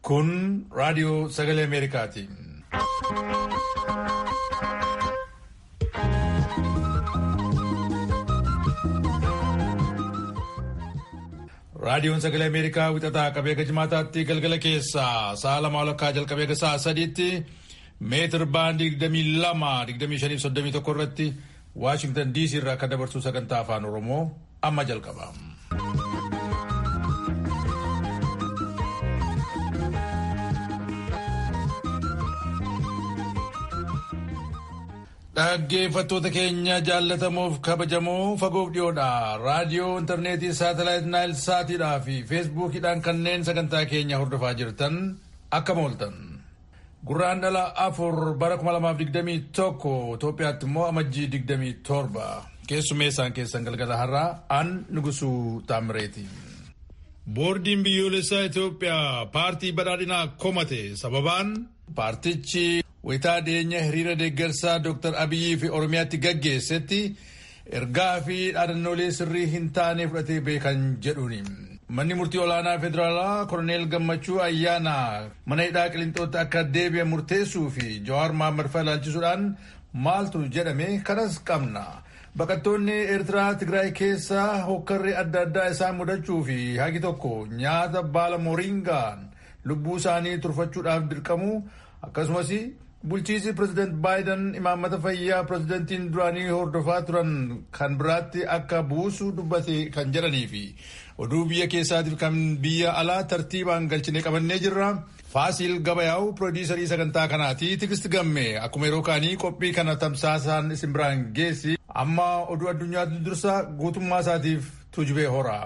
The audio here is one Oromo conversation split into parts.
Kun raadiyoo sagalee Ameerikaati. Raadiyoon sagalee Ameerikaa wixataa qabee jimaataatti galgala keessaa sa'a lama walakkaa jalqabee sa'a sadiitti meetir baandii 22-25-31 irratti Waashingtan DC irraa akka dabarsuu sagantaa afaan Oromoo amma jalqaba. Dhaggeeffattoota keenya jaallatamoof kabajamoo fagoof dhiyoodha. Raadiyoo, intarneetii, saatalaayit naayil saatiidhaa fi feesbuukiidhaan kanneen sagantaa keenya hordofaa jirtan akkam ooltan. Gurraan dhala afur bara 2021 Itoophiyaatti immoo amajjii 27 keessummeessaan keessan galgala har'aa an nugusuu taamireeti. Boordiin biyyoolessaa Itoophiyaa paartii badhaadhinaa komate sababaan paartichi wayitaa dhiyeenya hiriira deeggarsaa Dr. Abiyyii fi Oromiyaatti gaggeessetti ergaa fi dhaadannoolee sirrii hin taane fudhatee beekan jedhuuni. Manni murtii olaanaa federaalaa Koroneel Gammachuu Ayyaanaa mana hidhaa Qiliinxootti akka deebi'an murteessuu fi Jawaar Mohaammed fa'aa ilaalchisuudhaan maaltu jedhame kanas qabna. Baqattoonni Eertiraa Tigraay keessaa hokkarree adda addaa isaan mudachuu fi hagi tokko nyaata baala moringaan lubbuu isaanii turfachuudhaaf dirqamu akkasumas bulchiisi pireezidaant baayiden imaammata fayyaa pireezidaantiin duraanii hordofaa turan kan biraatti akka buusu dubbate kan jedhanii fi oduu biyya keessaatiif kan biyya alaa tartiibaan galchine qabannee jirra. Faasiil Gabayaa'u piroodiisarii sagantaa kanaati. Tigisti Gamme akkuma yeroo kaanii qophii kana tamsaasaan isin biraan geessi. Amma oduu addunyaatti dursa guutummaa isaatiif tuujubee hora.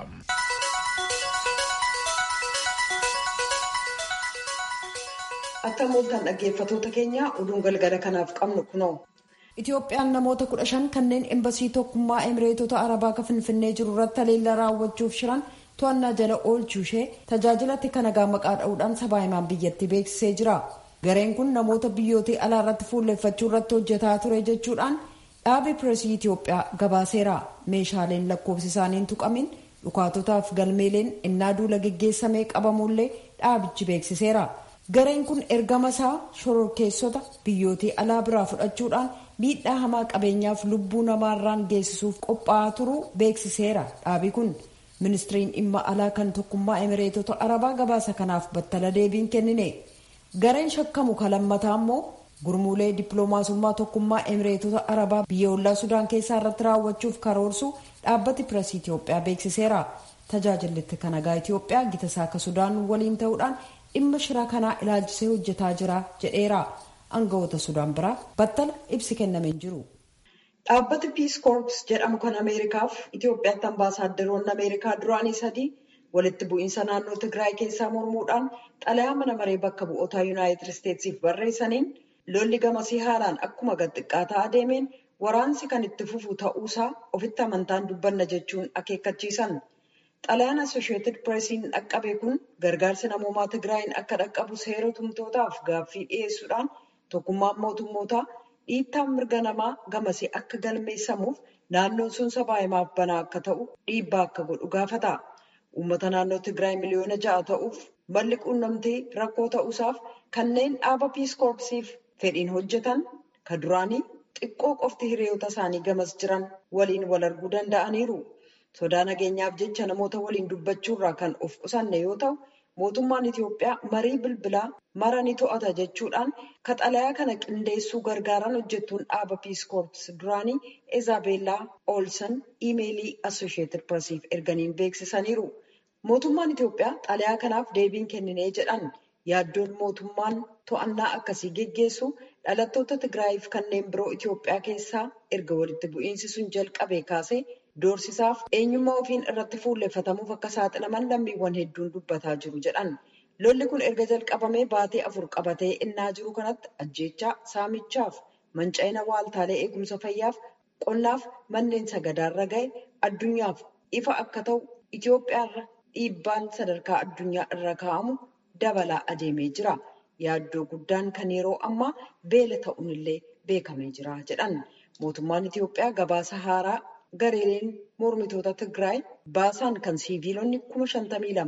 Akka mooltan dhaggeeffatoota keenya oduun galgala kanaaf qabnu kunoo. Itoophiyaan namoota kudha shan kanneen embasii tokkummaa emireetota arabaa kan finfinnee jiru irratti haleellaa raawwachuuf shiran to'annaa jala oolchuu ishee tajaajilatti kan nagaa maqaa dha'uudhaan sabaa himaan biyyattii beeksisee jira. Gareen kun namoota biyyoota alaa irratti fuulleffachuu irratti hojjetaa ture jechuudhaan dhaabii pireesii Itoophiyaa gabaaseera. Meeshaaleen lakkoofsi isaanii hin tuqamin dhukaatotaaf galmeeleen innaa duula geggeessamee qabamullee dhaabichi beeksiseera. Gareen kun ergama isaa shororkeessota biyyootii alaa biraa fudhachuudhaan miidhaa hamaa qabeenyaaf lubbuu namaarraan geessisuuf qophaa'aa turuu beeksiseera. Dhaabii kun ministiriin dhimma alaa kan tokkummaa emireetota arabaa gabaasa kanaaf battala deebiin kennine. Gareen shakkamu kalammataa immoo gurmuulee dippiloomaasummaa tokkummaa emireetota arabaa biyya ollaa sudaan keessaa irratti raawwachuuf karoorsu dhaabbati pireesii Itoophiyaa beeksiseera. Tajaajilli kan nagaa Itoophiyaa gita saaka sudaan waliin ta'uudhaan dhimma shira kanaa ilaalchisee hojjetaa jira jedheera aangawoota sudaan biraa battala ibsi kennameen jiru. Dhaabbati Peace Corps jedhamu kan Ameerikaaf Itoophiyaatti ambaasaaddoroonni Ameerikaa duraanii sadii walitti bu'iinsa naannoo Tigraay keessaa mormuudhaan xalayaa mana maree bakka bu'ootaa Yuunaayitid Isteetsiif barreessaniin lolli gamasii haalaan akkuma gad xiqqaataa adeemeen waraansi kan itti fufu ta'uusaa ofitti amantaan dubbanna jechuun akeekkachiisan. Xalayaan Asosheetid Pireesiin dhaqqabe kun gargaarsi namoomaa Tigraayin akka dhaqqabu seera tumtootaaf gaaffii dhiyeessuudhaan tokkummaan mootummootaa dhiittaan mirga namaa gamasii akka galmeessamuuf naannoon sun sabaa himaaf banaa akka ta'u dhiibbaa akka godhu gaafata. Uummata naannoo Tigraay miliyoona ja'a ta'uuf malli quunnamtii rakkoo ta'uusaaf kanneen dhaaba Piis Koorpsiif fedhiin hojjetan kan duraanii xiqqoo qofti hiriyoota isaanii gamas jiran waliin wal arguu danda'aniiru. Sodaa nageenyaaf jecha namoota waliin dubbachuurraa kan of qusanne yoo ta'u, mootummaan Itoophiyaa marii bilbilaa mara ni to'ata jechuudhaan xalayaa kana qindeessuu gargaaran hojjettuun dhaaba Piis Koorps duraanii Ezabeellaa Oolsan iimeelii Asosheetid Pireesiif erganiin beeksisaniiru. Mootummaan Itoophiyaa xalayaa kanaaf deebiin kenninee jedhan yaaddoon mootummaan to'annaa akkasii geggeessu dhalattoota Tigraayiif kanneen biroo Itoophiyaa keessaa erga walitti bu'iinsi sun jalqabee kaasee Doorsisaaf eenyummaa ofiin irratti fuulleffatamuuf akka saaxilaman lammiiwwan hedduun dubbataa jiru jedhan. Lolli kun erga jalqabamee baatee afur qabatee innaa jiru kanatti ajjeechaa saamichaaf manca'ina waaltaalee eegumsa fayyaaf qonnaaf manneen sagadaarra ga'e addunyaaf ifa akka ta'u Itoophiyaarra dhiibbaan sadarkaa addunyaa irra kaa'amu dabalaa adeemee jira. Yaaddoo guddaan kan yeroo ammaa beela ta'uunillee beekamee jira jedhan. Mootummaan Itoophiyaa gabaasa haaraa gareeleen mormitoota Tigraay baasaan kan siiviilonni kuma shantamii lama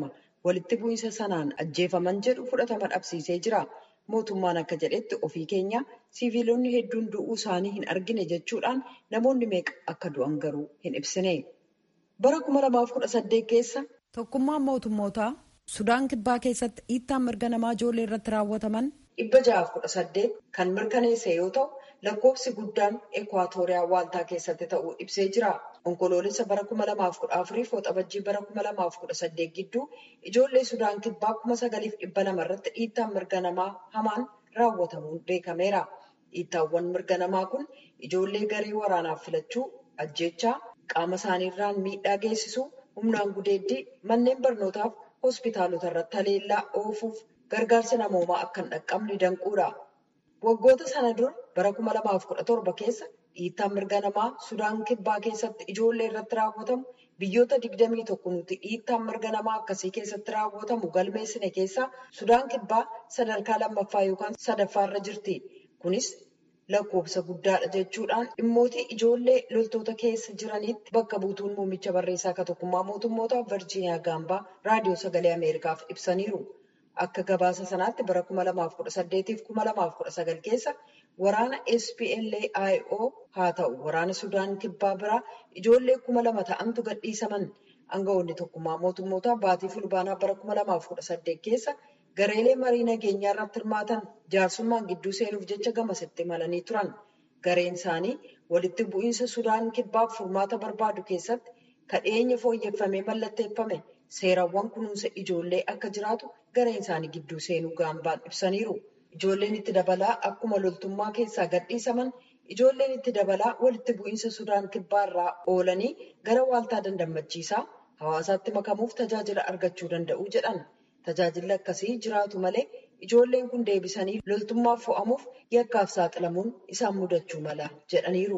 walitti bu'iinsa sanaan ajjeefaman jedhu fudhatama dhabsiisee jira. Mootummaan akka jedhetti ofii keenya siviilonni hedduun du'uu isaanii hin argine jechuudhaan namoonni meeqa akka du'an garuu hin ibsine. Bara 2018 keessa. Tokkummaan mootummootaa Sudaan Kibbaa keessatti dhiittaan mirga namaa ijoollee irratti raawwataman. Dhibba ja'aaf kudha saddeet kan mirkaneesse yoo ta'u lakkoofsi guddaan ekwaatooriyaa waaltaa keessatti ta'uu ibsee jira. Onkoloolessa bara kuma lamaaf kudha afurii fi waxabajjii bara kuma lamaaf kudha saddeet gidduu ijoollee Sudaan Kibbaa kuma sagaliif dhibba lama irratti dhiittaan mirga namaa hamaan raawwatamuun beekameera. Dhiittaawwan mirga namaa kun ijoollee garee waraanaaf filachuu, ajjeechaa, qaama isaaniirraan miidhaa geessisuu, humnaan gudeeddii, manneen barnootaaf hospitaalota irratti haleellaa oofuuf gargaarsa namoomaa akka hin dhaqqabne danquudha. Waggoota sana dura bara kuma lamaaf kudha torba keessa dhiittaan mirga namaa Sudaan Kibbaa keessatti ijoollee irratti raawwatamu biyyoota digdamii tokko nuti dhiittaan mirga namaa akkasii keessatti raawwatamu galmeessine keessaa Sudaan Kibbaa sadarkaa lammaffaa yookaan sadaffaarra jirti. Kunis lakkoofsa guddaadha jechuudhaan dhimmootii ijoollee loltoota keessa jiranitti bakka buutuun muummicha barreessaa akka tokkummaa mootummoota Virjiiniyaa Gaambaa raadiyoo sagalee Ameerikaaf ibsaniiru. Akka gabaasa sanaatti bara 2018 fi 2019 keessa waraana SPLA-IO haa ta'u waraana Sudaan Kibbaa biraa ijoollee kuma lama ta'antu gadhiisaman. Aangawoonni tokkummaa mootummoota baatii fulbaanaa bara 2018 keessa gareelee marii nageenyaa irratti hirmaatan jaarsummaan gidduu seenuuf jecha gamasitti imalanii turan. Gareen isaanii walitti bu'iinsa Sudaan Kibbaaf furmaata barbaadu keessatti kadheenya fooyyeffamee mallatteeffame seerawwan kunuunsa ijoollee akka jiraatu gareen isaanii gidduu seenuu gaambaan ibsaniiru. Ijoolleen itti dabalaa akkuma loltummaa keessaa gadhiisaman ijoolleen itti dabalaa walitti bu'iinsa Sudaan Kibbaa irraa oolanii gara waaltaa dandammachiisaa hawaasaatti makamuuf tajaajila argachuu danda'u jedhan. Tajaajilli akkasii jiraatu malee ijoolleen kun deebisanii loltummaaf fo'amuuf yakkaaf saaxilamuun isaan mudachuu mala jedhaniiru.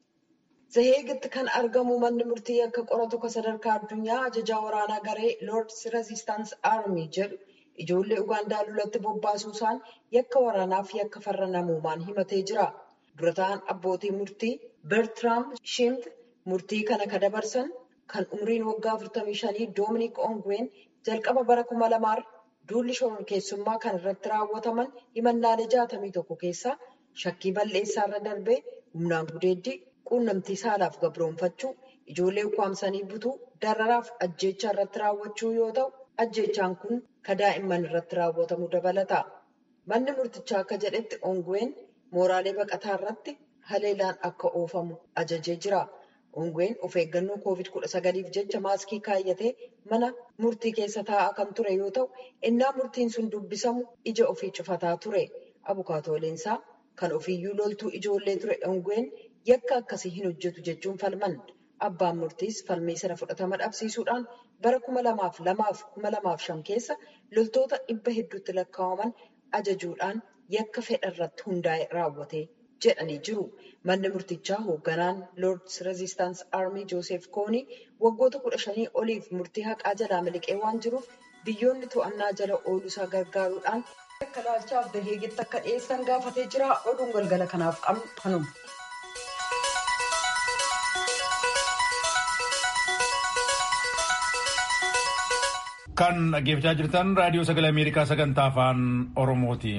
Zaheegitti kan argamu manni murtii akka qoratu kan sadarkaa addunyaa ajajaa waraanaa garee Lords Resistance Army jedhu ijoollee Ugaandaa lolatti bobbaasuu isaan yakka waraanaaf yakka farra namoomaan himatee jira. Dura ta'an abbootii murtii Bertram Shimt murtii kana kan dabarsan kan umriin waggaa 45 Dominic Ongwen jalqaba bara 2000 duulli shororkeessummaa kan irratti raawwataman himannaalee 61 keessaa shakkii balleessaa irra darbee humnaan gudeeddii quunnamtii saalaaf gabroonfachuu ijoollee ukkaamsanii butuu dararaaf ajjeechaa irratti raawwachuu yoo ta'u ajjeechaan kun kan daa'imman irratti raawwatamu dabalata. Manni murtichaa akka jedhetti ongween mooraalee baqataa irratti haleelaan akka oofamu ajajee jira. Ongween of eeggannoo COVID-19f jecha maaskii kaayyatee mana murtii keessa taa'aa kan ture yoo ta'u, innaa murtiin sun dubbisamu ija ofii cufataa ture. Abukaatooleensaa kan ofiiyyuu loltuu ijoollee ture ongween yakka akkasii hin hojjetu jechuun falman. Abbaan murtiis falmii sana fudhatama dhabsiisuudhaan bara kuma lamaaf lamaaf kuma lamaaf shan keessa loltoota dhibba hedduutti lakkaa'aman ajajuudhaan yakka fedha irratti hundaa'e raawwate jedhanii jiru. Manni murtichaa hoogganaan Lords Resistance Army Joseph Koonii waggoota kudha shanii oliif murtii haqaa jalaa miliqee waan jiruuf biyyoonni to'annaa jala ooluusaa gargaaruudhaan akka laalchaaf Zaheegitti akka dhiyeessan gaafatee jira. Oduun galgala kanaaf qabnu kanuma. Kan dhaggeeffachaa jirtan raadiyoo sagalee Ameerikaa sagantaa afaan Oromooti.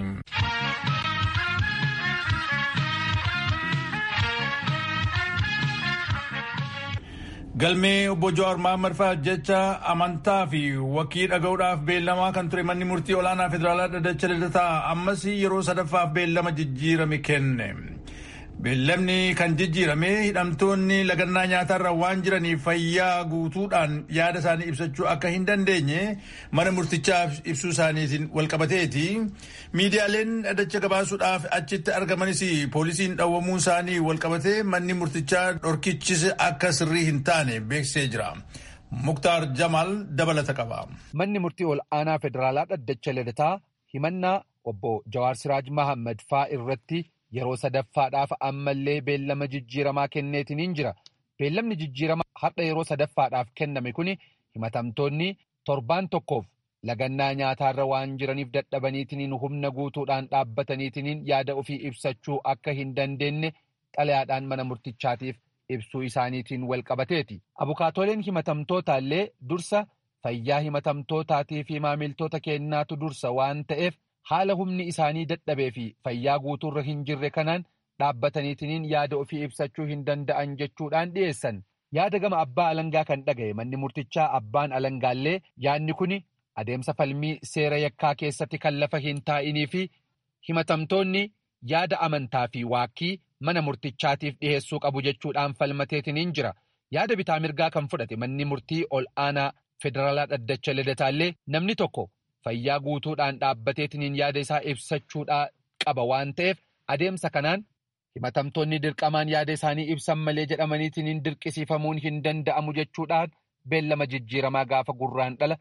Galmee obbo Jawaar Mohaammed fa'aa jecha amantaa fi wakkii dhaga'uudhaaf beellamaa kan ture manni murtii olaanaa federaalaa dhaddacha lidataa ammas yeroo sadaffaaf beellama jijjiirame kenne. Beellamni kan jijjiirame hidhamtoonni lagannaa nyaatarra waan jiraniif fayyaa guutuudhaan yaada isaanii ibsachuu akka hin dandeenye mana murtichaaf ibsuu isaaniitiin walqabateeti. Miidiyaaleen dhaddacha gabaasuudhaaf achitti argamanis poolisiin dhawwamuu isaanii walqabatee manni murtichaa dhorkichis akka sirrii hin taane beeksisee jira. Muktaar Jamaal dabalata qaba. Manni murtii ol aanaa federaalaa dhaddacha lidataa himannaa obbo Jawaar Siraaj Mahammad faa irratti yeroo sadaffaadhaaf ammallee beellama jijjiiramaa kenneetiniin jira. Beellamni jijjiiramaa har'a yeroo sadaffaadhaaf kenname kun himatamtoonni torbaan tokkoof lagannaa nyaataarra waan jiraniif dadhabaniitiniin humna guutuudhaan dhaabbataniitiniin yaada ofii ibsachuu akka hin dandeenye xalayaadhaan mana murtichaatiif ibsuu isaaniitiin walqabateeti. Abukaatoleen himatamtootaallee dursa fayyaa himatamtootaatii fi maamiltoota keenyaatu dursa waan ta'eef haala humni isaanii dadhabee fi fayyaa guutuurra hin jirre kanaan dhaabbataniitiin yaada ofii ibsachuu hin danda'an jechuudhaan dhiyeessan. Yaada gama abbaa alangaa kan dhagaye manni murtichaa abbaan alangaallee yaadni kun adeemsa falmii seera yakkaa keessatti kan lafa hin taa'inii fi himatamtoonni yaada amantaa fi waakkii mana murtichaatiif dhiheessuu qabu jechuudhaan falmateetiniin jira. Yaada bitaa mirgaa kan fudhate manni murtii ol aanaa federaalaa dhaddacha lidataallee namni tokko fayyaa guutuudhaan dhaabbateetiniin yaada isaa ibsachuudhaa qaba waan ta'eef adeemsa kanaan himatamtoonni dirqamaan yaada isaanii ibsan malee jedhamaniitiin dirqisiifamuun hin danda'amu jechuudhaan beellama jijjiiramaa gaafa gurraan dhala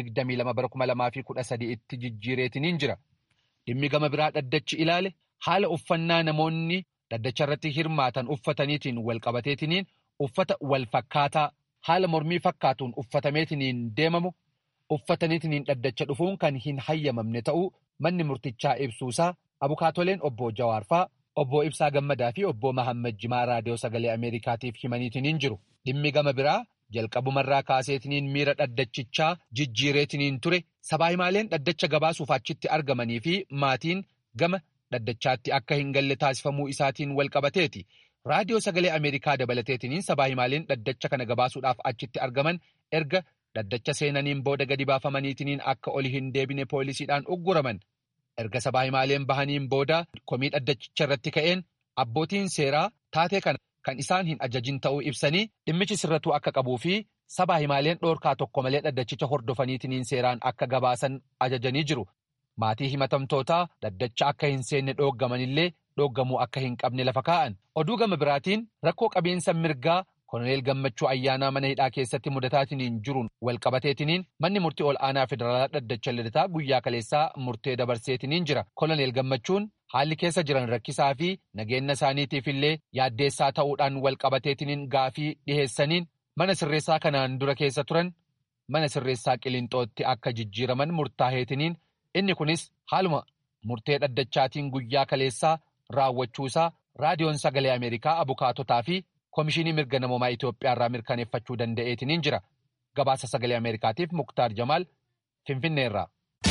22 itti jijjiireetiniin jira. Dhimmi gama biraa dhaddachi ilaale haala uffannaa namoonni dhaddacha irratti hirmaatan uffataniitiin walqabateetiniin uffata wal fakkaataa haala mormii fakkaatuun uffatameetiniin deemamu uffataniitiniin dhaddacha dhufuun kan hin hayyamamne ta'uu manni murtichaa ibsuusaa abukaatoleen obbo Jawaarfaa obbo Ibsaa Gammadaa fi obbo Mahammad Jimaa raadiyoo sagalee Ameerikaatiif himaniitiniin jiru. Dhimmi gama biraa jalqabumarraa kaaseetiniin miira dhaddachichaa jijjiireetiniin ture sabaa himaaleen dhaddacha gabaasuuf achitti argamanii fi maatiin gama dhaddachaatti akka hin galle taasifamuu isaatiin walqabateeti. Raadiyoo sagalee Ameerikaa dabalateetiniin sabaa himaaleen dhaddacha kana gabaasuudhaaf achitti argaman erga dhaddacha seenaniin booda gadi baafamaniitiniin akka oli hin deebine poolisiidhaan ugguraman. Erga sabaa himaaleen bahaniin booda komii dhaddachicha irratti ka'een abbootiin seeraa taatee kana kan isaan hin ajajin ta'uu ibsanii dhimmichi sirratuu akka qabuu fi sabaa himaaleen dhoorkaa tokko malee dhaddachicha hordofaniitiniin seeraan akka gabaasan ajajanii jiru. Maatii himatamtootaa dhaddacha akka hin seenne dhooggamanillee dhooggamuu akka hin qabne lafa kaa'an. Oduu gama biraatiin rakkoo qabiinsa mirgaa Koloneel Gammachuu ayyaanaa mana hidhaa keessatti mudataatiniin jiruun walqabateetiniin manni murtii ol aanaa federaalaa dhaddacha lidataa guyyaa kaleessaa murtee dabarseetiniin jira. Koloneel Gammachuun haalli keessa jiran rakkisaa fi nageenya isaaniitiif illee yaaddeessaa ta'uudhaan walqabateetiniin gaafii dhiheessaniin mana sirreessaa kanaan dura keessa turan mana sirreessaa qilinxootti akka jijjiiraman murtaa'eetiniin inni kunis haaluma murtee dhaddachaatiin guyyaa kaleessaa raawwachuusaa raadiyoon sagalee Ameerikaa abukaatotaa fi Komishinii mirga namoomaa Itoophiyaa irraa mirkaneeffachuu danda'eetiniin jira. Gabaasa sagalee Ameerikaatiif Muktaar Jamaal Finfinneerraa.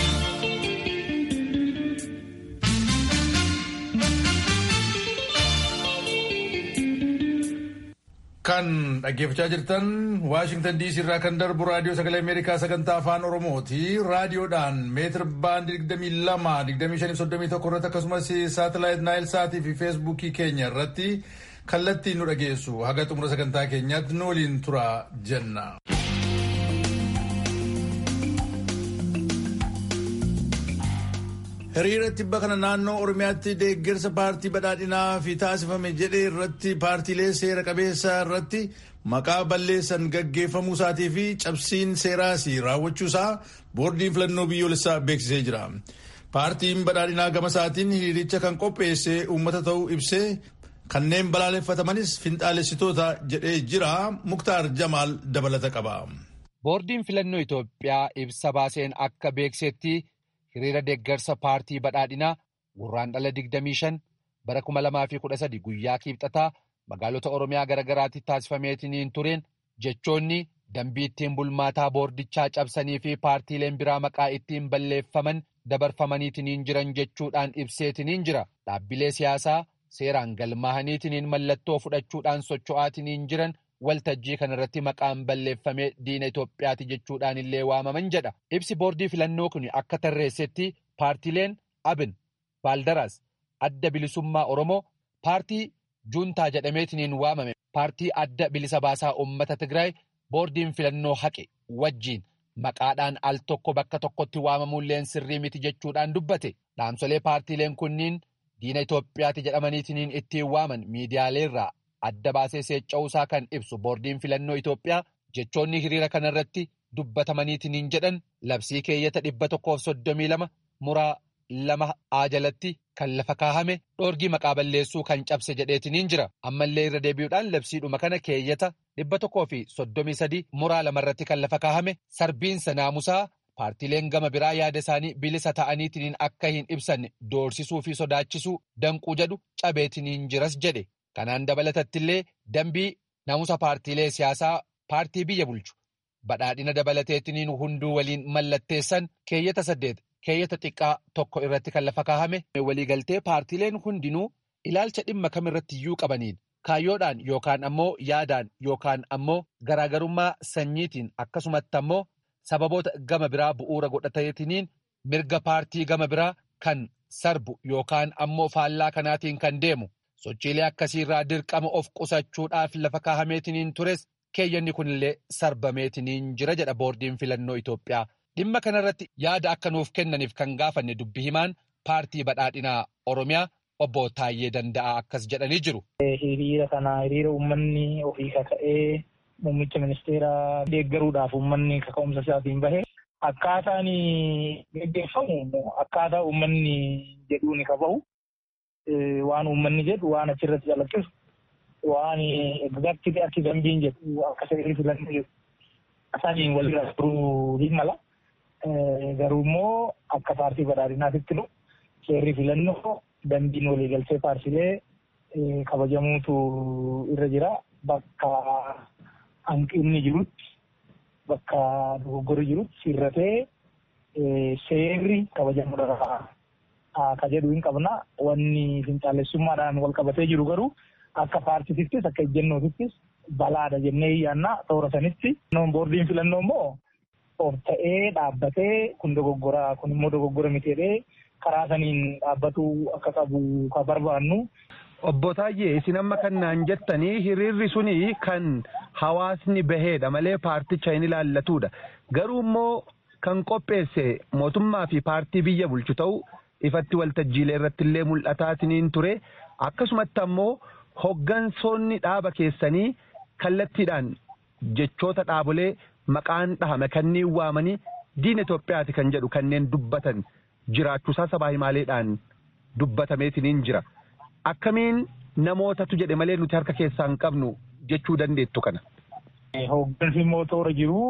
Kan dhaggeeffachaa jirtan Waashingtan DC irraa kan darbu raadiyoo sagalee Ameerikaa sagantaa afaan Oromooti. Raadiyoodhaan meetir baandii 22, 25, irratti akkasumas saatalaayit Naayil Saatii fi Feesbuukii keenya irratti kallattiin nu dhageessu haga xumura sagantaa keenyaatti nu waliin tura jenna. Hiriira tibba kana naannoo Oromiyaatti deeggarsa paartii badhaadhinaa fi taasifame jedhee irratti paartiilee seera qabeessa irratti maqaa balleessan gaggeeffamuu isaatii fi cabsiin seeraas raawwachuu isaa boordiin filannoo biyyoolessaa beeksisee jira. Paartiin badhaadhinaa gama isaatiin hiriiricha kan qopheesse uummata ta'uu ibsee kanneen balaaleffatamanis finxaalessitoota jedhee jira. Muktaar Jamaal dabalata qaba. Boordiin filannoo Itoophiyaa ibsa baaseen akka beeksetti hiriira deeggarsa paartii badhaadhinaa gurraandhala 25 bara 2013 guyyaa kiibxataa magaalota Oromiyaa garaagaraatti taasifameetiniin tureen jechoonni dambii ittiin bulmaataa boordichaa cabsanii fi paartiileen biraa maqaa ittiin balleeffaman dabarfamaniitiniin jiran jechuudhaan ibseetiniin jira. Dhaabbilee siyaasaa seeraan galmaahaniitiniin mallattoo fudhachuudhaan socho'aatiniin jiran waltajjii kanarratti maqaan balleeffamee diina Itoophiyaati jechuudhaan illee waamaman jedha. Ibsi boordii filannoo kun akka tarreessetti paartiileen Abin, Baaldaraas, Adda Bilisummaa Oromoo, paartii Juuntaa jedhameetiniin waamame, paartii Adda Bilisa Baasaa Uummata Tigraay, boordiin filannoo haqe wajjiin maqaadhaan al tokko bakka tokkotti waamamuulleen sirrii miti jechuudhaan dubbate. Dhaamsolee paartiileen kunniin diina Itoophiyaati jedhamaniitiniin ittiin waaman miidiyaaleerraa adda baasee seecca'uusaa kan ibsu boordiin filannoo Itoophiyaa jechoonni hiriira kanarratti dubbatamaniitiniin jedhan labsii keeyyata dhibba tokkoof soddomii lama muraa lama A jalatti kan lafa kaahame dhoorgii maqaa balleessuu kan cabse jedheetiniin jira ammallee irra deebi'uudhaan labsiidhuma kana keeyyata dhibba tokkoo fi soddomii sadii muraa lamarratti kan lafa kaahame sarbiinsa naamusaa paartiileen gama biraa yaada isaanii bilisa ta'aniitiniin akka hin ibsanne doorsisuu fi sodaachisuu danquu jedhu cabeetiniin jiras jedhe. Kanaan dabalatatti illee dambii naamusa paartiilee siyaasaa paartii biyya bulchu badhaadhina dabalateetiniin hunduu waliin mallatteessan keeyyata saddeet keeyyata xiqqaa tokko irratti kan lafa kaahame waliigaltee paartiileen hundinuu ilaalcha dhimma kamirratti iyyuu qabaniin kaayyoodhaan yookaan ammoo yaadaan yookaan ammoo garaagarummaa sanyiitiin akkasumatti ammoo sababoota gama biraa bu'uura godhateetiniin mirga paartii gama biraa kan sarbu yookaan ammoo faallaa kanaatiin kan deemu sochiilee akkasiirraa dirqama of qusachuudhaaf lafa kaahameetiniin tures keeyyanni kunillee sarbameetiniin jira jedha boordiin filannoo Itoophiyaa. Dhimma kanarratti yaada akka nuuf kennaniif kan gaafanne dubbi himaan paartii badhaadhinaa Oromiyaa obbo Taayyee Danda'aa akkas jedhanii jiru. Hiriira kana hiriira uummanni ofii kaka'ee muummicha ministeeraa deeggaruudhaaf uummanni kaka'umsa isaatiin bahe akkaataan geggeeffamu akkaataa uummanni jedhuu ni qabahu. Waan uummanni jedhu waan achirratti calaqqisu waan egzaaktii akka dambiin jedhu akka seerri filannoo jedhu isaaniin walirra turuu hin mala. Garuu immoo akka paartii badhaadhinaatitti nu seerri filannoo dambiin waliigaltee paartiilee kabajamuutu irra jira. Bakka hanqinni jirutti bakka dogoggorri jirutti sirratee seerri kabajamuudha. Ka jedhu hin qabna. Wanni fincaalessummaadhaan wal qabatee jiru garuu akka paartiittis akka ejjennootittis balaadha jennee yaanna toora sanitti. Boordiin filannoo immoo of ta'ee dhaabbatee kun dogoggoraa kun immoo dogoggora miteedhee karaa saniin dhaabbatuu akka qabu kan barbaannu. Obbo Taayyee isin amma kan naan jettanii hiriirri suni kan hawaasni baheedha malee paarticha hin ilaallatudha. Garuu immoo kan qopheesse mootummaa fi paartii biyya bulchu ta'u ifatti waltajjiilee irratti illee mul'ataatiniin ture. Akkasumatti ammoo hoggansoonni dhaaba keessanii kallattiidhaan jechoota dhaabolee maqaan dhahame kanneen waamanii diina Itoophiyaati kan jedhu kanneen dubbatan jiraachuusaa sabaa himaaleedhaan dubbatameetiniin jira. Akkamiin namootatu jedhe malee nuti harka keessaa hin qabnu jechuu dandeettu kana. Hoggansi immoo toora jiru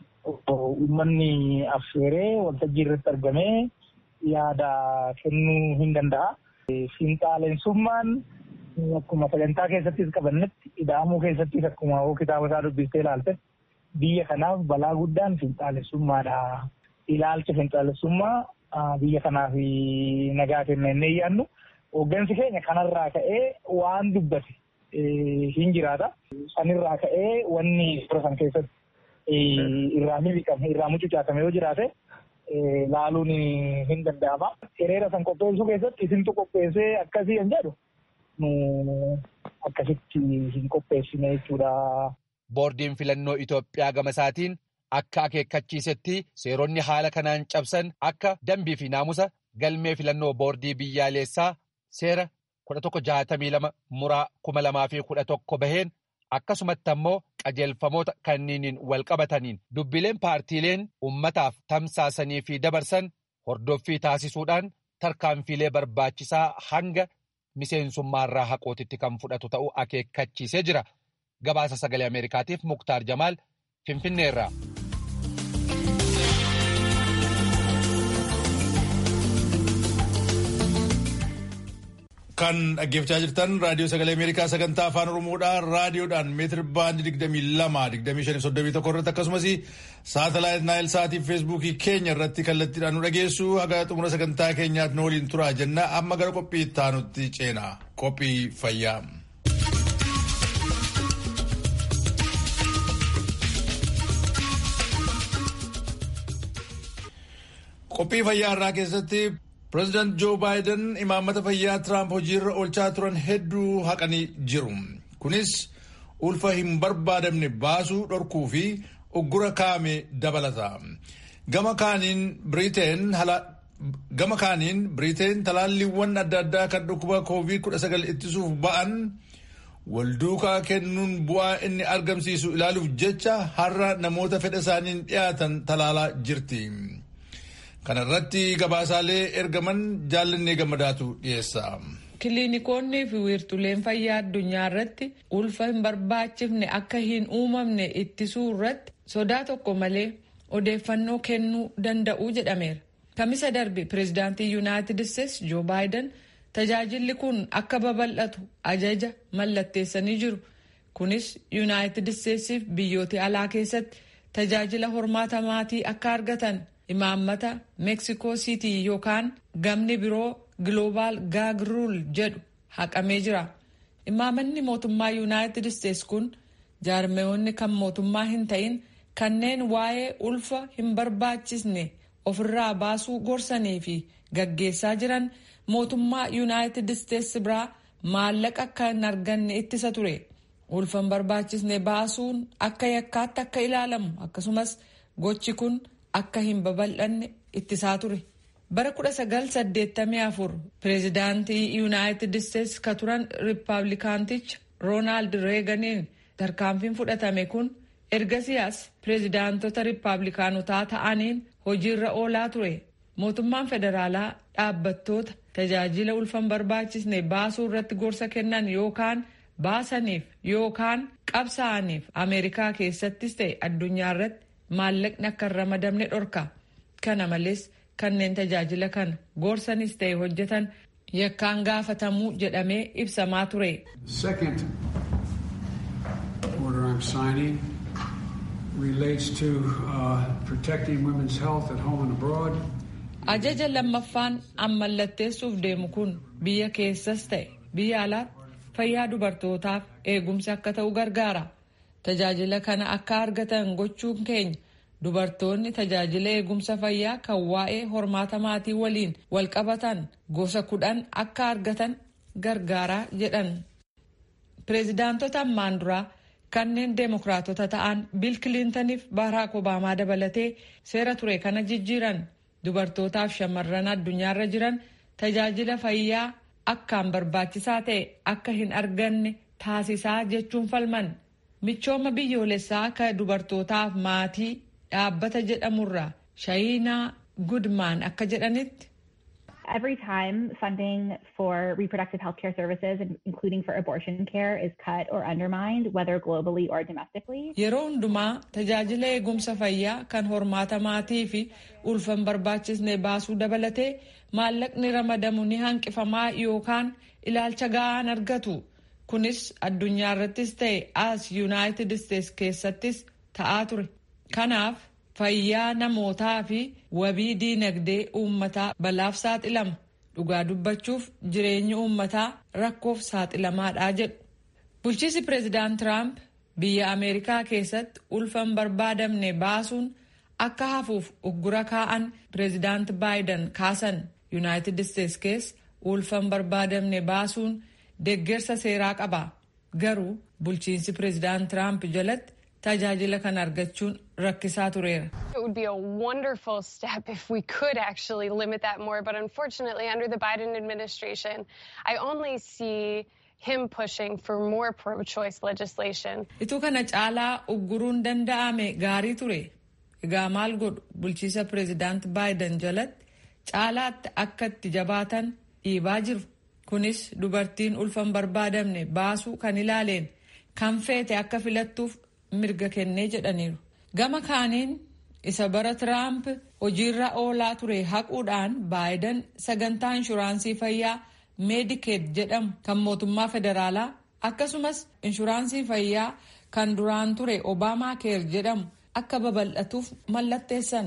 uummanni affeeree waltajjii irratti argamee yaada kennuu hin danda'a. Fiinxaaleensummaan akkuma sagantaa keessattis qabannetti ida'amuu keessattis akkuma kitaaba isaa dubbistee ilaalte biyya kanaaf balaa guddaan fiinxaaleessummaadha. Ilaalcha fiinxaaleessummaa biyya kanaaf nagaa kenna jennee yaannu. Hoggansi keenya kanarraa ka'ee waan dubbate hin jiraata. Sanirraa ka'ee wanni suura san keessatti irraa miliqame irraa mucucaatame yoo jiraate laaluun hin danda'ama. Hiriira san qopheessuu keessatti isintu qopheessee akkasii hin jedhu nu akkasitti hin qopheessine jechuudha. Boordiin filannoo Itoophiyaa gama isaatiin akka akeekkachiisetti seeronni haala kanaan cabsan akka dambii fi naamusa galmee filannoo boordii biyyaalessaa seera 1162 muraa 2011 baheen akkasumatti ammoo qajeelfamoota kanniiniin wal qabataniin dubbileen paartiileen ummataaf tamsaasanii fi dabarsan hordoffii taasisuudhaan tarkaanfiilee barbaachisaa hanga miseensummaarraa haqootitti kan fudhatu ta'uu akeekkachiisee jira. Gabaasa sagalee Ameerikaatiif Muktaar Jamaal Finfinneerraa. Kan dhaggeeffachaa jirtan raadiyoo sagalee Ameerikaa sagantaa afaan Oromoodhaan raadiyoodhaan meetir baandii digdamii lama digdamii shanii soddomii tokko irratti akkasumas saatalaayit naayil saatii feesbuukii keenya irratti kallattiidhaan nu dhageessu haga xumura sagantaa keenyaatti nu waliin turaa jenna amma gara qophii ittaanutti ceena qophii fayyaa. Qophii fayyaa irraa keessatti Pireezidaant Joo Baayiden imaammata fayyaa Tiraamp hojiirra oolchaa turan hedduu haqanii jiru. Kunis ulfa hin barbaadamne baasuu dhorkuu fi uggura kaa'ame dabalata. Gama kaaniin Biriteen talaalliiwwan adda addaa kan dhukkuba COVID-19 ittisuuf ba'an walduukaa kennuun bu'aa inni argamsiisu ilaaluuf jecha har'a namoota fedha isaaniin dhiyaatan talaalaa jirti. Kana irratti gabaasaalee ergaman jaallannee gammadaatu dhiyeessa. Kiliinikoonni fi wiirtuleen fayyaa addunyaa irratti ulfa hin barbaachifne akka hin uumamne ittisuu irratti sodaa tokko malee odeeffannoo kennuu danda'u jedhameera. Kamisa darbe pireezidaantii Yuunaayitid Isteetsi Joo Baayiden tajaajilli kun akka babal'atu ajaja mallatteessanii jiru. Kunis Yuunaayitid Isteetsiif biyyoota alaa keessatti tajaajila hormaata maatii akka argatan imaammata meeksikoo siitii yookaan gamni biroo gloobaal gaag ruul jedhu haqamee jira. Imaammanni mootummaa yuunaayitid isteets kun jaarmeewwanni kan mootummaa hin ta'in kanneen waa'ee ulfa hin barbaachisne ofirraa baasuu gorsanii fi gaggeessaa jiran mootummaa yuunaayitid isteets biraa maallaqa akka hin arganne ittisa ture. ulfa hin barbaachisne baasuun akka yakkaatti akka ilaalamu akkasumas gochi kun akka hin babal'anne ittisaa ture. bara 1984 pireezidaantii yuunaayitid isteets ka turan riippaabilikaanticha roonaald reeganiin tarkaanfiin fudhatame kun ergasiyaas pireezidaantota riippaabilikaanotaa ta'aniin hojiirra oolaa ture mootummaan federaalaa dhaabbattoota tajaajila ulfa hin barbaachisne baasuu irratti gorsa kennan yookaan baasaniif yookaan qabsaa'aniif ameerikaa keessattis ta'e addunyaa irratti maallaqni akka hin ramadamne dhorka kana malees kanneen tajaajila kana gorsanis ta'e hojjetan yakkaan gaafatamuu jedhamee ibsamaa ture. Second order I'm signing relates to uh, protecting women's health at home and abroad. Ajaja lammaffaan ammallatteessuuf deemu kun biyya keessas ta'e biyya alaatti fayyaa dubartootaaf eegumsi akka ta'u gargaara. Tajaajila kana akka argatan gochuun keenya dubartoonni tajaajila eegumsa fayyaa kan waa'ee hormaata maatii waliin walqabatan gosa kudhan akka argatan gargaaraa jedhan. Pireezidaantota ammaan duraa kanneen deemokiraatota ta'an Biil Kiliintaniif Baaraak Obaamaa dabalatee seera ture kana jijjiiran dubartootaaf shamarran addunyaarra jiran tajaajila fayyaa akkaan barbaachisaa ta'e akka hin arganne taasisaa jechuun falman. Michooma biyyoolessaa akka dubartootaaf maatii dhaabbata jedhamurraa Shaayinaa Gudmaan akka jedhanitti. Every time funding for reproductive health care services, including for abortion care, is cut or undermined, whether globally or domestically. Yeroo hundumaa tajaajila eegumsa fayyaa kan hormaata maatii fi ulfa hin barbaachisne baasuu dabalatee maallaqni ramadamu ni hanqifamaa yookaan ilaalcha ga'aan argatu. Kunis addunyaa irrattis ta'e as yuunaayitid isteets keessattis ta'aa ture. Kanaaf fayyaa namootaa fi wabii diinagdee uummataa balaaf saaxilama. Dhugaa dubbachuuf jireenyi uummataa rakkoof saaxilamaadha jedhu. Bulchiinsi pireezidaant Tiraamp biyya Ameerikaa keessatti ulfa hin barbaadamne baasuun akka hafuuf uggura kaa'an pireezidaant Baayiden kaasan yuunaayitid isteets keessa ulfa hin barbaadamne baasuun deeggarsa seeraa qaba. Garuu bulchiinsi pireezidaant Tiraamp jalatti tajaajila kana argachuun rakkisaa tureera. It would be a wonderful step if we could actually limit that more, but unfortunately, under the Biden administration, I only see him pushing for more pro-choice legislation. Ituu kana caalaa ugguruun danda'ame gaarii ture. Egaa maal godhu bulchiisa pireezidaant Baayiden jalatti caalaatti akka itti jabaatan dhiibaa jiru. Kunis dubartiin ulfa hin barbaadamne baasuu kan ilaaleen kan feete akka filattuuf mirga kennee jedhaniiru. Gama kaaniin isa bara Tiraamp hojiirra oolaa ture haquudhaan Baayiden sagantaa inshuraansii fayyaa meedikeet jedhamu kan mootummaa federaalaa akkasumas inshuraansii fayyaa kan duraan ture obaamaa keer jedhamu akka babal'atuuf mallatteessan.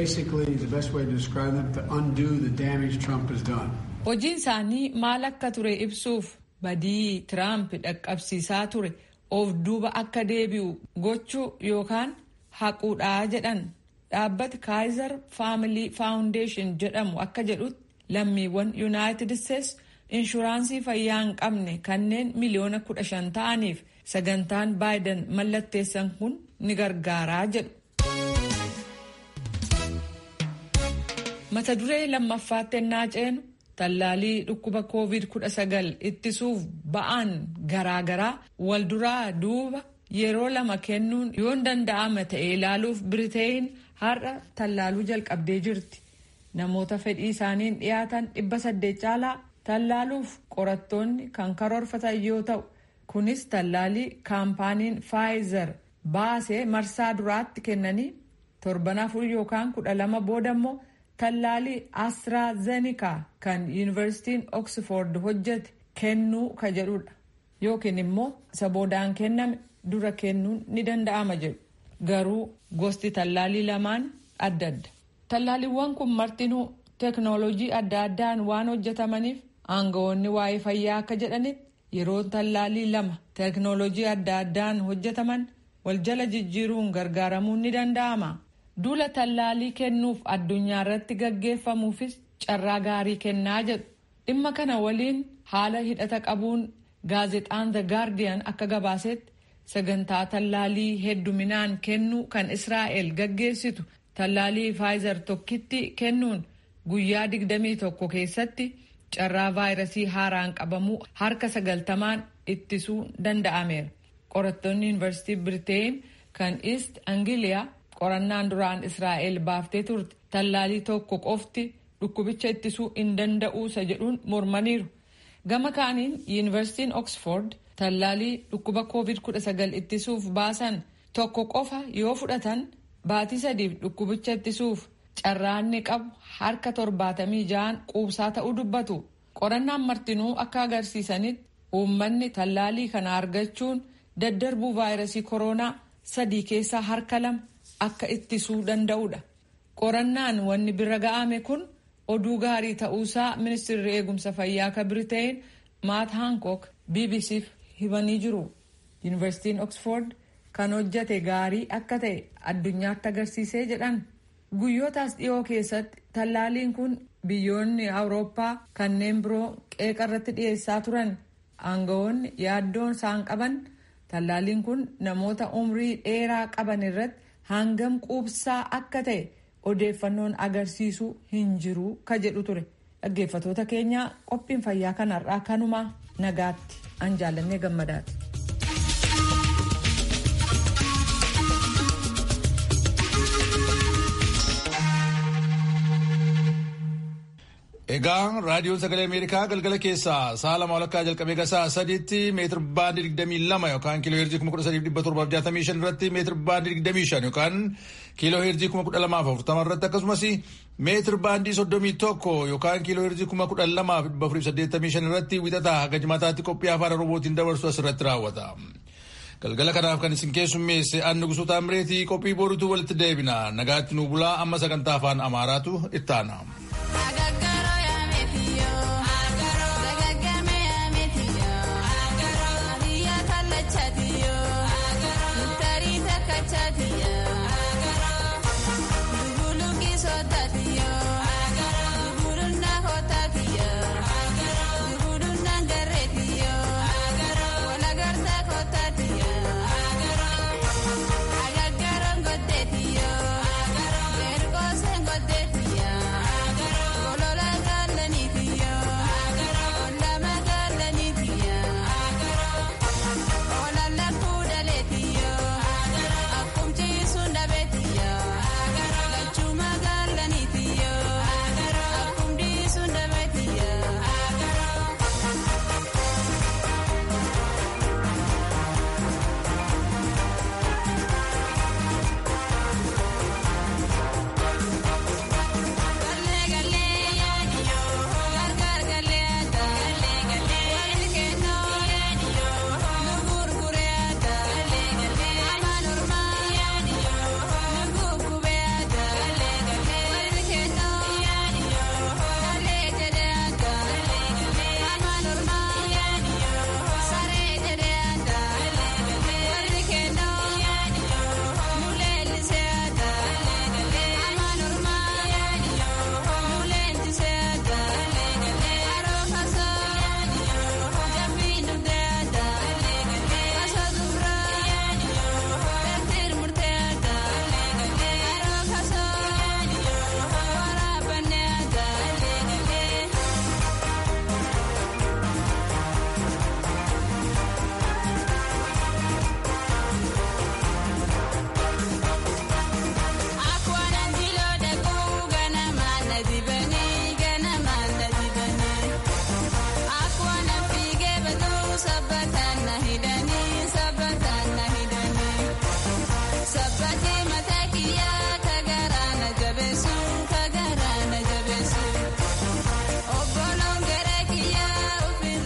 Hojiin isaanii maal akka ture ibsuuf badii Tiraamp dhaqqabsiisaa ture of duuba akka deebi'u gochuu yookaan haquudhaa jedhan dhaabbati kaayizer faamilii faawundeeshin jedhamu akka jedhutti lammiiwwan yuunaayitid isteets inshuraansii fayyaa hin qabne kanneen miliyoona kudha shan ta'aniif sagantaan baayiden mallatteessan kun ni gargaaraa jedhu. mata duree lammaffaatti ennaa ceenu tallaalii dhukkuba koovid kudha sagal ittisuuf ba'an garaagaraa walduraa duuba yeroo lama kennuun yoon danda'ama ta'e ilaaluuf biriteeyin har'a tallaaluu jalqabdee jirti namoota fedhii isaaniin dhiyaatan dhibba saddeet caalaa tallaaluuf qorattoonni kan karoorfatan yoo ta'u kunis tallaalii kaampaaniin faayizer baasee marsaa duraatti kennanii torban afur yookaan kudha lama booda immoo tallaalii astraazeenikaa kan yuunivarsiitiin oksford hojjete kennuu ka jedhudha yookiin immoo isa boodaan kenname dura kennuun ni danda'ama jedhu garuu gosti tallaalii lamaan adda adda. Tallaaliiwwan kun martinuu teeknooloojii adda addaan waan hojjetamaniif aangawoonni waa'ee fayyaa akka jedhanitti yeroo tallaalii lama teeknooloojii adda addaan hojjetaman wal jala jijjiiruun gargaaramuun ni danda'ama. Duula tallaalii kennuuf addunyaa irratti gaggeeffamuufis carraa gaarii kennaa jedhu. Dhimma kana waliin haala hidhata qabuun gaazexaan The Guardian akka gabaasetti sagantaa tallaalii hedduminaan kennuu kan Israa'el gaggeessitu tallaalii Pfizer tokkitti kennuun guyyaa 21 keessatti carraa vaayirasii haaraan qabamuu harka sagaltamaan ittisuu danda'ameera. Qorattoonni Yuunivarsiitii Biriteen kan East Anglia qorannaan duraan Israa'el baaftee turte tallaalii tokko qofti dhukkubicha ittisuu hin danda'uusa jedhuun mormaniiru. Gama kaaniin Yuunivarsiitiin Oxford tallaalii dhukkuba COVID-19 ittisuuf baasan tokko qofa yoo fudhatan baatii sadiif dhukkubicha ittisuuf carraanni qabu harka torbaatamii ja'an quubsaa ta'uu dubbatu. Qorannaan martinuu akka agarsiisanitti uummanni tallaalii kana argachuun daddarbuu vaayirasii koronaa sadii keessaa harka lama akka ittisuu danda'udha. Qorannaan wanni bira ga'ame kun oduu gaarii ta'uusaa ministeerri eegumsa fayyaa ka Biriteen Maat Hancock BBCf himanii jiru. Yuunivarsiitiin Oxford kan hojjate gaarii akka ta'e addunyaatti agarsiisee jedhan. Guyyootaas dhiyoo keessatti tallaaliin kun biyyoonni Awurooppaa kanneen biroo qeeqa irratti dhiyeessaa turan aangawoonni yaaddoon isaan qaban tallaaliin kun namoota umrii dheeraa qaban irratti hangam quubsaa akka ta'e odeeffannoon agarsiisuu hin jiru ka jedhu ture. Dhaggeeffatoota keenya qophiin fayyaa kanarraa kanuma nagaatti an jaallannee gammadaati. Egaa raadiyoon sagalee Ameerikaa galgala keessaa sa'a lama walakkaa jalqabee gasaa sadiitti meetir baandii digdamii lama yookaan kiiloo heerzii kuma kudha sadiif dhibba torbaaf jaatamii shan irratti meetir baandii digdamii shan yookaan kiiloo heerzii kuma kudha lamaaf afurtama irratti akkasumas meetir baandii soddomii tokko yookaan kiiloo heerzii kuma kudha lamaaf dhibba afurii saddeettamii shan irratti wixataa haga jimaataatti qophii afaan oromootiin dabarsu asirratti raawwata. Galgala kanaaf kan isin keessummeesse anni gusuuta amreetii qophii boorutu walitti deebina nagaatti nu bulaa amma sagantaa afaan amaaraatu ittaana.